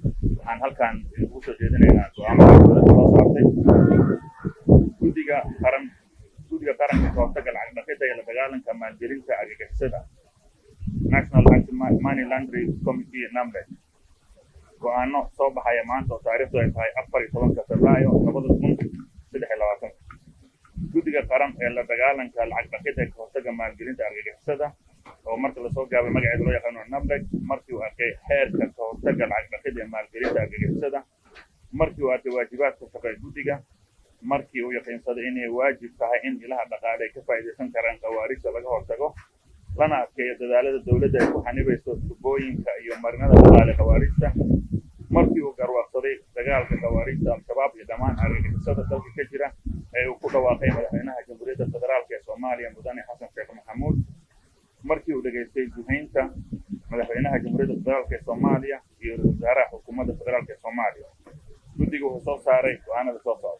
waxaan halkaan ugu soo jeedinaynaa go-aamada dowladda soo saartay guddiga qaran guddiga qaranka ka hortagga lacag dhaqidda iyo la dagaalanka maalgelinta argagixisada national money laundry committee namlet go-aano soo baxaya maanta oo taariikhdu ay tahay afar iyo tobanka febraayo labada kun saddex iyo labaatan guddiga qaran ee la dagaalanka lacag dhaqidda ee ka hortagga maalgelinta argagixisada oo marka lasoo gaabay magaceeda loo yaqaano namleg markii uu arkay xeerka ka hortagga lacag dhaqidda ee maalgelinta argagixisada markii uu arkay waajibaadka shaqo ee guddiga markii uu yaqiinsaday inay waajib tahay in ilaha dhaqaale ay ka faa'iidaysan karaan khawaarijta laga hortago lana adkeeyo dadaalada dowladda ay ku xanibayso tubooyinka iyo marinada dhaqaale khawaarijta markii uu garwaaqsaday dagaalka khawaarijta al-shabaab iyo dhammaan argagixisada dalka ka jira ee uu ku dhawaaqay madaxweynaha jamhuuriyadda federaalk ee soomaaliya mudane xasan sheekh maxamuud markii uu dhegaystay guhaynta madaxweynaha jamhuuriyadda federaalk ee soomaaliya iyo ra-iisul wasaaraha xukuumadda federaalk ee soomaaliya guddigu wuxuu soo saaray go-aanada soo socda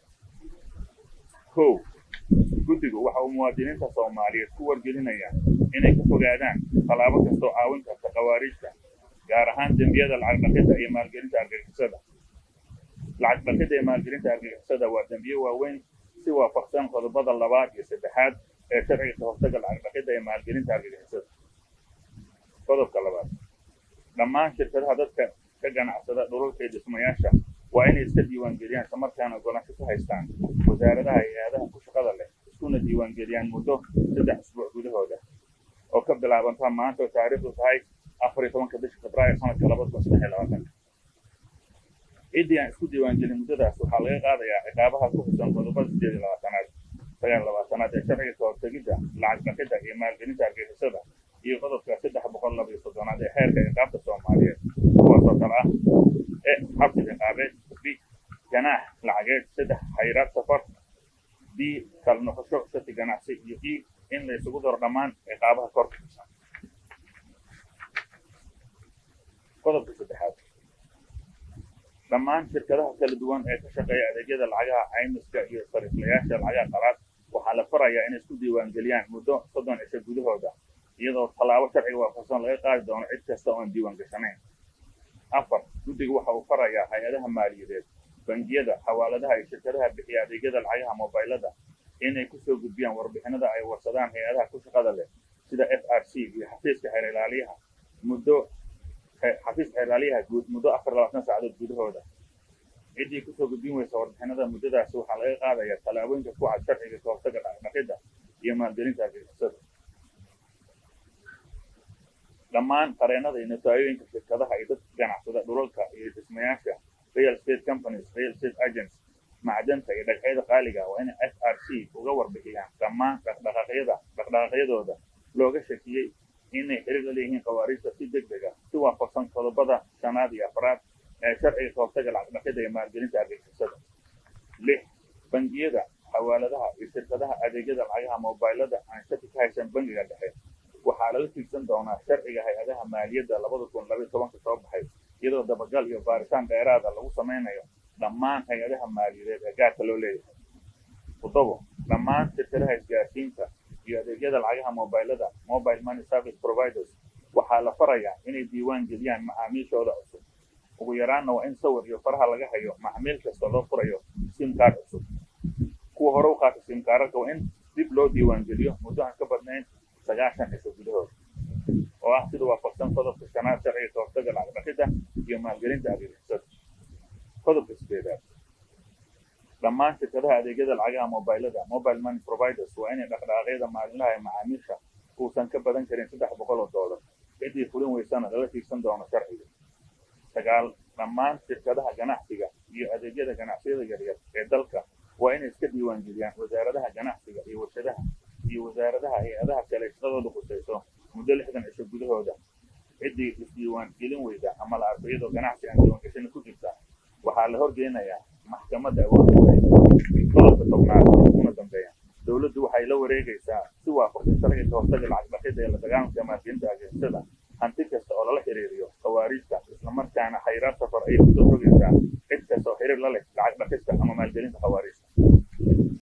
kow guddigu waxa uu muwaadiniinta soomaaliyeed ku wargelinaya inay ka fogaadaan tallaabo kastoo caawin karta khawaarijta gaar ahaan dembiyada lacag dhaqidda iyo maalgelinta argagixisada lacag dhaqidda iyo maalgelinta argagixisada waa dembiyo waaweyn si waafaqsan qodobada labaad iyo saddexaad ee sharciga ka hortagga lacag dhaqidda iyo maalgelinta argagixisada qodobka labaad dhammaan shirkadaha dadka ka ganacsada dhulalka iyo dhismayaasha waa inay iska diiwaangeliyaan islamarkaana ogolaansho ku haystaan wasaaradaha iyo hay-adaha ku shaqada leh iskuna diiwaangeliyaan muddo saddex usbuuc gudahooda oo ka bilaabanta maanta oo taariikhdu tahay afar iyo tobanka bisha febraayo sanadka labada kun saddex iyo labaatanka ciddii aan isku diiwaangelin muddadaas waxaa laga qaadayaa ciqaabaha ku xusan qodobada sideed iyo labaatanaad sagaal labaatanaad ee sharciga ka hortegidda lacag dhaqidda iyo maalgelinta argagixisada iyo qodobka saddex boqol laba iyo soddonaad ee xeerka ciqaabta soomaaliyeed kuwaasoo kale ah e xabsi ciqaabeed b ganaax lacageed saddex xayraad safar b kala noqosho shati ganacsi iyo e in la isugu daro dhammaan ciqaabaha korka xusan qodobka saddexaad dhammaan shirkadaha kala duwan ee ka shaqeeya adeegyada lacagaha caymiska iyo sariiflayaasha lacagaha qalaad waxaa la farayaa inay isku diiwaangeliyaan muddo soddon cisho gudahooda iyadoo tallaabo sharciga waafaqsan laga qaadi doono cid kasta oon diiwaan gashanayn afar guddigu waxa uu farayaa hay-adaha maaliyadeed bangiyada xawaaladaha iyo shirkadaha bixiya adeegyada lacagaha mobaylada inay kusoo gudbiyaan warbixinada ay warsadaan hay-adaha ku shaqada leh sida f r c iyo xafiiska xeer ilaaliyaha muddo xafiiska xeer ilaaliyaha guud muddo afar labaatan saacadood gudahooda ciddii kusoo gudbin weysa warbixinada muddadaasi waxaa laga qaadayaa tallaabooyinka ku cad sharciga ka hortagga dhaqdhaqidda iyo maalgelinta argagixisada dhammaan qareennada iyo nataayooyinka shirkadaha iyo dadka ganacsada dhulalka iyo dhismayaasha real estate companies real estate agents macdanta iyo dhagxyada qaaliga waa inay f r c uga warbixiyaan dhammaan dhaqdhaqaaqyada dhaqdhaqaaqyadooda looga shakiyey inay xiriir la leeyihiin khawaarijta si deg deg ah si waafaqsan qodobada shanaad iyo afraad ee sharciga ka hortagga lacag dhaqidda iyo maalgelinta argagixisada lix bangiyada xawaaladaha iyo shirkadaha adeegyada lacagaha mobaylada aan shaki ka haysan bangiga dhexe waxaa lala tiigsan doonaa sharciga hay-adaha maaliyadda labada kun labaiyo tobanka soo baxay iyadoo dabagal iyo baaritaan dheeraada lagu samaynayo dhammaan hay-adaha maaliyadeed ee gaarka loo leeyahay toddobo dhammaan shirkadaha isgaarsiinta iyo adeegyada lacagaha mobaylada mobile money service providers waxaa la farayaa inay diiwaan geliyaan macaamiishooda cusub ugu yaraanna waa in sawir iyo faraha laga hayo macmiil kasta loo furayo sim card cusub kuwa hore u qaata sim kaararka waa in dib loo diiwaan geliyo muddo aan ka badnayn sagaashan cisho gudahooda oo ah sida waafaqsan qodobka shanaad sharciga ka hortagga lacag dhaqidda iyo maalgelinta argagixisada qodobka sideedaad dhammaan shirkadaha adeegyada lacagaha mobaylada mobile money providers waa inay dhaqdhaqaaqyada maalinlaha ee macaamiisha uusan ka badan karin saddex boqol oo doolar ciddii fulin weysana lala tiigsan doono sharciga sagaal dhammaan shirkadaha ganacsiga iyo adeegyada ganacsiyada yaryar ee dalka waa inay iska diiwaan geliyaan wasaaradaha ganacsiga iyo warshadaha iyo wasaaradaha hay-adaha kale shaqadooda khusayso muddo lixdan cisho gudahooda ciddii isdiiwaan gelin weyda ama la arko iyadoo ganacsi aan diiwaangashani ku jirta waxaa la horgeynayaa maxkamadda awoodda qodobka tobnaad una dambeeya dowladdu waxay la wareegaysaa si waafaqsan sharciga ka hortagga lacag dhaqidda ee la dagaalanka maalgelinta argagixisada hanti kasta oo lala xiriiriyo khawaariijta islamarkaana khayraad safar ayay kusoo rogaysaa cid kasta oo xiriir la leh lacag dhaqista ama maalgelinta khawaariij